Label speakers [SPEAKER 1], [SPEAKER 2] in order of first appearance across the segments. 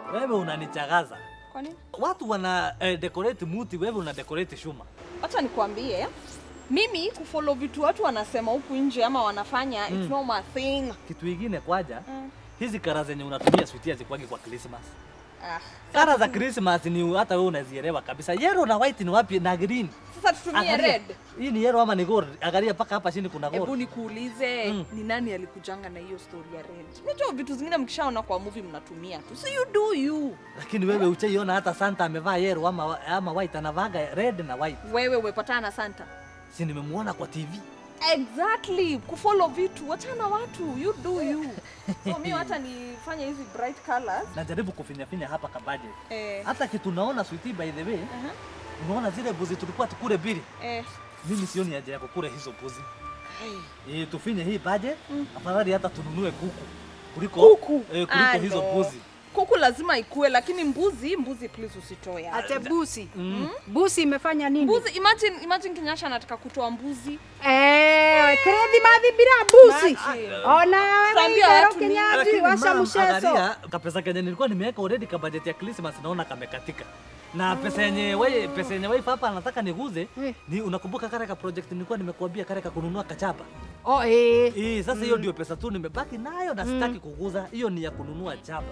[SPEAKER 1] Wewe unanichagaza.
[SPEAKER 2] Kwa nini?
[SPEAKER 1] Watu wana eh, decorate muti, wewe una decorate shuma.
[SPEAKER 2] Acha nikwambie, mimi kufollow vitu watu wanasema huku nje ama wanafanya it's not my thing.
[SPEAKER 1] Kitu ingine kwaja,
[SPEAKER 2] Mm.
[SPEAKER 1] hizi kara zenye unatumia sweetie zikwagi kwa Christmas.
[SPEAKER 2] Ah,
[SPEAKER 1] Kara za Christmas ni hata wewe unazielewa kabisa. Yellow na white ni wapi na green?
[SPEAKER 2] sasa tutumie
[SPEAKER 1] Angalia.
[SPEAKER 2] red.
[SPEAKER 1] Hii ni yellow ama ni gold? Angalia paka hapa chini kuna
[SPEAKER 2] Hebu
[SPEAKER 1] gold.
[SPEAKER 2] nikuulize
[SPEAKER 1] Mm.
[SPEAKER 2] ni nani alikujanga na hiyo story ya red? Unajua vitu zingine mkishaona kwa movie mnatumia tu. So you do you.
[SPEAKER 1] Lakini wewe uchaiona hata Santa amevaa yellow ama, ama white anavaga red na white.
[SPEAKER 2] Wewe umepatana na Santa.
[SPEAKER 1] Si nimemuona kwa TV.
[SPEAKER 2] Exactly, kufollow vitu, wachana watu, you do you. So mimi hata nifanye hizi bright colors.
[SPEAKER 1] Najaribu kufinyafinya hapa kabaje.
[SPEAKER 2] Eh,
[SPEAKER 1] Hata kitu naona sweetie by the way,
[SPEAKER 2] aha,
[SPEAKER 1] unaona zile buzi tulikuwa tukule bili.
[SPEAKER 2] eh.
[SPEAKER 1] Mimi sioni haja ya kukula hizo buzi.
[SPEAKER 2] Hey.
[SPEAKER 1] Eh, tufinye hii budget, afadhali hata tununue kuku kuliko
[SPEAKER 2] Kuku?
[SPEAKER 1] eh, kuliko
[SPEAKER 2] Ah,
[SPEAKER 1] hizo
[SPEAKER 2] no.
[SPEAKER 1] buzi.
[SPEAKER 2] Kuku lazima ikue, lakini mbuzi, mbuzi please usitoe.
[SPEAKER 3] Ate busi.
[SPEAKER 1] Mm.
[SPEAKER 3] Busi imefanya nini?
[SPEAKER 2] Mbuzi, imagine, imagine Kinyasha anataka kutoa mbuzi.
[SPEAKER 3] Eh, krethi mathi bila busi.
[SPEAKER 2] Imagine.
[SPEAKER 3] Ona wewe
[SPEAKER 2] Tuambie
[SPEAKER 3] Igero
[SPEAKER 2] watu ni-
[SPEAKER 3] Kinyaji
[SPEAKER 1] Lakini
[SPEAKER 3] washa
[SPEAKER 1] ma'am,
[SPEAKER 3] msheso.
[SPEAKER 1] angalia, kapesa kenye nilikuwa nimeweka already ka budget ya Christmas naona kamekatika. Na pesa yenye wewe pesa yenye wife hapa anataka niguze
[SPEAKER 3] Eh.
[SPEAKER 1] ni unakumbuka kale ka project nilikuwa nimekuambia kale ka kununua kachapa.
[SPEAKER 3] Oh eh.
[SPEAKER 1] Eh, sasa hiyo ndio pesa tu nimebaki nayo na sitaki kuguza. Hiyo ni ya kununua chapa.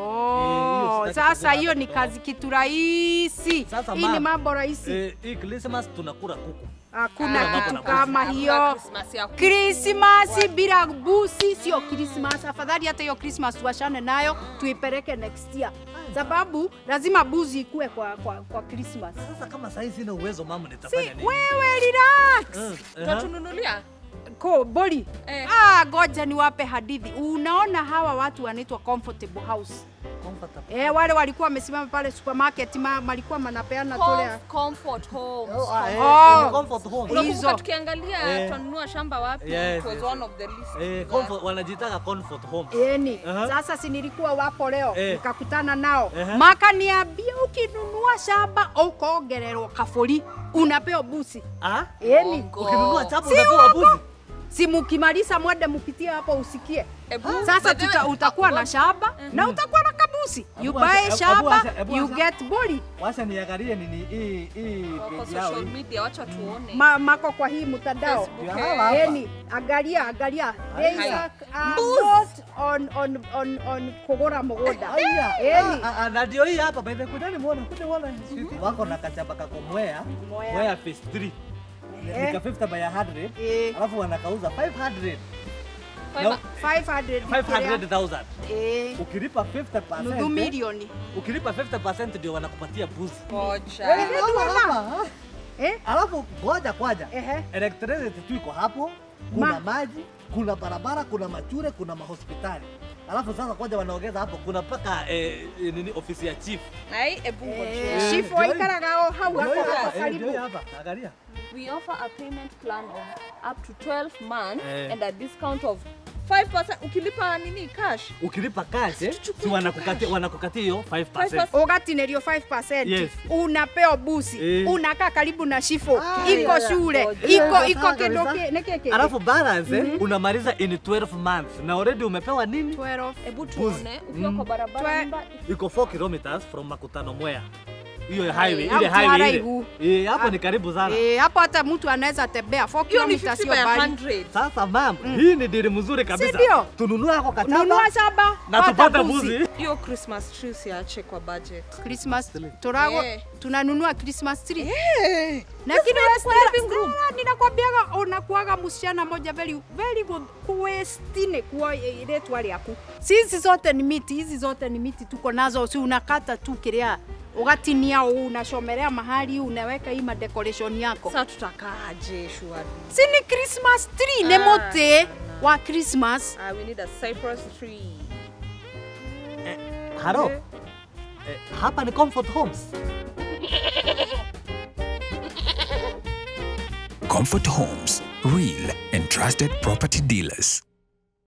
[SPEAKER 3] Oh,
[SPEAKER 1] sitaki
[SPEAKER 3] sasa
[SPEAKER 1] kuguza
[SPEAKER 3] hiyo
[SPEAKER 1] hata
[SPEAKER 3] ni
[SPEAKER 1] kidogo.
[SPEAKER 3] kazi kitu rahisi.
[SPEAKER 1] Sasa
[SPEAKER 3] Hii ni
[SPEAKER 1] ma'am,
[SPEAKER 3] mambo rahisi.
[SPEAKER 1] Eh, hii Christmas tunakula kuku.
[SPEAKER 3] Hakuna
[SPEAKER 1] Ah,
[SPEAKER 3] kitu
[SPEAKER 1] hakuna
[SPEAKER 3] kama
[SPEAKER 2] Hakuna
[SPEAKER 3] hiyo.
[SPEAKER 2] Christmas ya kuku.
[SPEAKER 3] Krismasi bila busi sio Krismas. Afadhali hata hiyo Krismas tuachane nayo, tuipeleke next year, sababu lazima buzi ikue kwa, kwa, kwa Krismas.
[SPEAKER 1] Sasa kama sasa sina uwezo mama
[SPEAKER 3] Si
[SPEAKER 1] nitafanya nini?
[SPEAKER 3] wewe relax.
[SPEAKER 1] Mm, aha.
[SPEAKER 2] Utatununulia?
[SPEAKER 3] Ko boli.
[SPEAKER 2] Eh.
[SPEAKER 3] Ah, goja niwape hadithi. Unaona hawa watu wanaitwa comfortable house.
[SPEAKER 1] Comfortable.
[SPEAKER 3] Eh, wale walikuwa wamesimama pale supermarket ma, walikuwa manapeana tole.
[SPEAKER 2] Com- Comfort homes.
[SPEAKER 1] Oh, ah, eh,
[SPEAKER 3] Oh.
[SPEAKER 1] ni comfort home.
[SPEAKER 3] Hizo.
[SPEAKER 2] Unakumbuka tukiangalia
[SPEAKER 1] Eh.
[SPEAKER 2] tunanunua shamba wapi?
[SPEAKER 1] Yes,
[SPEAKER 2] It was
[SPEAKER 1] yes,
[SPEAKER 2] one of the list.
[SPEAKER 1] Eh, comfort, wanajitaka comfort home.
[SPEAKER 3] Yeni.
[SPEAKER 1] Aha.
[SPEAKER 3] Sasa si nilikuwa wapo leo
[SPEAKER 1] Eh.
[SPEAKER 3] nikakutana nao
[SPEAKER 1] Aha.
[SPEAKER 3] makaniambia ukinunua shamba ukaongererwo kaburi unapewa busi.
[SPEAKER 1] Ah?
[SPEAKER 3] Yeni.
[SPEAKER 2] Ongo.
[SPEAKER 1] Ukinunua chapa
[SPEAKER 3] Si
[SPEAKER 1] unapewa
[SPEAKER 3] uongo.
[SPEAKER 1] buzi.
[SPEAKER 3] Si mukimaliza mwende mupitie hapo usikie.
[SPEAKER 2] Ebu,
[SPEAKER 3] Sasa
[SPEAKER 2] by the way,
[SPEAKER 3] tuta, utakuwa na shamba na utakuwa na kabusi. You
[SPEAKER 1] Ebu acha-
[SPEAKER 3] buy
[SPEAKER 1] ebu
[SPEAKER 3] shamba,
[SPEAKER 1] acha- ebu
[SPEAKER 3] you
[SPEAKER 1] acha.
[SPEAKER 3] get boli.
[SPEAKER 1] Wacha niangalie nini hii hii
[SPEAKER 2] wako
[SPEAKER 1] page yao
[SPEAKER 2] social
[SPEAKER 1] hii.
[SPEAKER 2] media, wacha tuone.
[SPEAKER 3] Ma, mako kwa hii mtandao.
[SPEAKER 2] Facebook,
[SPEAKER 1] Ndio
[SPEAKER 2] eh.
[SPEAKER 1] hawa hapa.
[SPEAKER 3] Yeni, angalia angalia. They
[SPEAKER 2] Hai.
[SPEAKER 3] are not on on on on kugura mugunda.
[SPEAKER 1] Aya,
[SPEAKER 3] Yeni.
[SPEAKER 1] ah, ah, na ndio hii hapa by the way, kujani muona, kuja muona. Sweetie, Wako na kachapa kako mwea,
[SPEAKER 3] Mwea.
[SPEAKER 1] mwea phase 3.
[SPEAKER 3] Eh.
[SPEAKER 1] Nika 50 by 100.
[SPEAKER 3] Eh.
[SPEAKER 1] Alafu wanakauza 500.
[SPEAKER 2] Five-
[SPEAKER 1] No,
[SPEAKER 3] 500
[SPEAKER 1] 500,000.
[SPEAKER 3] Eh,
[SPEAKER 1] Ukilipa 50%.
[SPEAKER 3] nusu milioni.
[SPEAKER 1] Ukilipa 50% ndio wanakupatia buzi.
[SPEAKER 2] Ngoja.
[SPEAKER 1] Wewe unaona hapa?
[SPEAKER 3] Eh?
[SPEAKER 1] Alafu ngoja kwaja.
[SPEAKER 3] Ehe.
[SPEAKER 1] Electricity tu iko hapo, kuna
[SPEAKER 3] Ma-
[SPEAKER 1] maji, kuna barabara, kuna machure, kuna mahospitali. Alafu sasa kwaja wanaongeza hapo, kuna mpaka eh, eh, nini ofisi ya chief.
[SPEAKER 2] Ai, ebu
[SPEAKER 3] Eh,
[SPEAKER 2] ngoja.
[SPEAKER 3] Chifu waikaraga o hau
[SPEAKER 1] Ndio
[SPEAKER 3] hapo
[SPEAKER 1] hii
[SPEAKER 3] hapo
[SPEAKER 1] hapa, eh, ndio hii
[SPEAKER 3] karibu.
[SPEAKER 1] hapa. Angalia.
[SPEAKER 2] We offer a payment plan of up to 12 months
[SPEAKER 1] Eh.
[SPEAKER 2] and a discount of 5%. Ukilipa nini cash?
[SPEAKER 1] Ukilipa cash, eh,
[SPEAKER 2] Tuchukue
[SPEAKER 1] si
[SPEAKER 2] tu
[SPEAKER 1] wanakukatia
[SPEAKER 2] cash.
[SPEAKER 1] wanakukatia hiyo 5%.
[SPEAKER 2] 5%.
[SPEAKER 3] Ugatinĩrio 5%
[SPEAKER 1] Yes.
[SPEAKER 3] unapewa busi
[SPEAKER 1] Eh.
[SPEAKER 3] unakaa karibu na shifo
[SPEAKER 1] Ah,
[SPEAKER 3] iko
[SPEAKER 2] yeah.
[SPEAKER 3] shule
[SPEAKER 2] Ngoja.
[SPEAKER 3] iko
[SPEAKER 1] Yeah,
[SPEAKER 3] iko
[SPEAKER 1] sawa
[SPEAKER 3] kĩndũ
[SPEAKER 1] kabisa.
[SPEAKER 3] kĩ- nĩ kĩkĩ
[SPEAKER 1] Alafu balance eh, unamaliza in 12 months na already umepewa nini?
[SPEAKER 3] 12
[SPEAKER 2] Ebu tuone ukiwa
[SPEAKER 1] Mm.
[SPEAKER 2] kwa barabara
[SPEAKER 3] Twe-
[SPEAKER 2] nyumba
[SPEAKER 1] Iko 4 kilometers from Makutano Mwea. Hiyo
[SPEAKER 2] Ai,
[SPEAKER 1] highway,
[SPEAKER 3] hapo
[SPEAKER 1] ile highway ile.
[SPEAKER 3] haraihu.
[SPEAKER 1] Eh, hapo
[SPEAKER 3] Ah.
[SPEAKER 1] ni karibu sana.
[SPEAKER 3] Eh, hapo hata mtu anaweza tembea 4
[SPEAKER 2] hiyo ni
[SPEAKER 3] kilomita
[SPEAKER 2] 50
[SPEAKER 3] sio
[SPEAKER 2] by
[SPEAKER 3] mbali
[SPEAKER 2] 100.
[SPEAKER 1] Sasa mam, hii ni dili mzuri kabisa.
[SPEAKER 3] ndio?
[SPEAKER 1] Tununue hako kachapa
[SPEAKER 3] nunua shamba
[SPEAKER 1] na
[SPEAKER 3] pata
[SPEAKER 1] tupate
[SPEAKER 3] busi.
[SPEAKER 1] buzi.
[SPEAKER 2] Hiyo Christmas tree siache kwa budget.
[SPEAKER 3] Christmas turago
[SPEAKER 2] Eh.
[SPEAKER 3] tunanunua Christmas tree
[SPEAKER 2] Eh.
[SPEAKER 3] lakini
[SPEAKER 2] That's
[SPEAKER 3] wewe
[SPEAKER 2] why living room.
[SPEAKER 3] Stella, ninakwambiaga unakuaga msichana moja very very good kuestine kuwa iretwa rĩaku sisi zote ni miti hizi zote ni miti tuko nazo si unakata tu kiria ugatinia uu unachomelea mahali unaweka hii madecoration yako
[SPEAKER 2] Sasa tutakaaje shwari?
[SPEAKER 3] si ni Christmas tree ni
[SPEAKER 2] Ah,
[SPEAKER 3] muti wa Christmas
[SPEAKER 2] Ah, we need a cypress tree.
[SPEAKER 1] Eh, haro. Eh, hapa ni Comfort Homes.
[SPEAKER 4] Comfort Homes, real and trusted property dealers.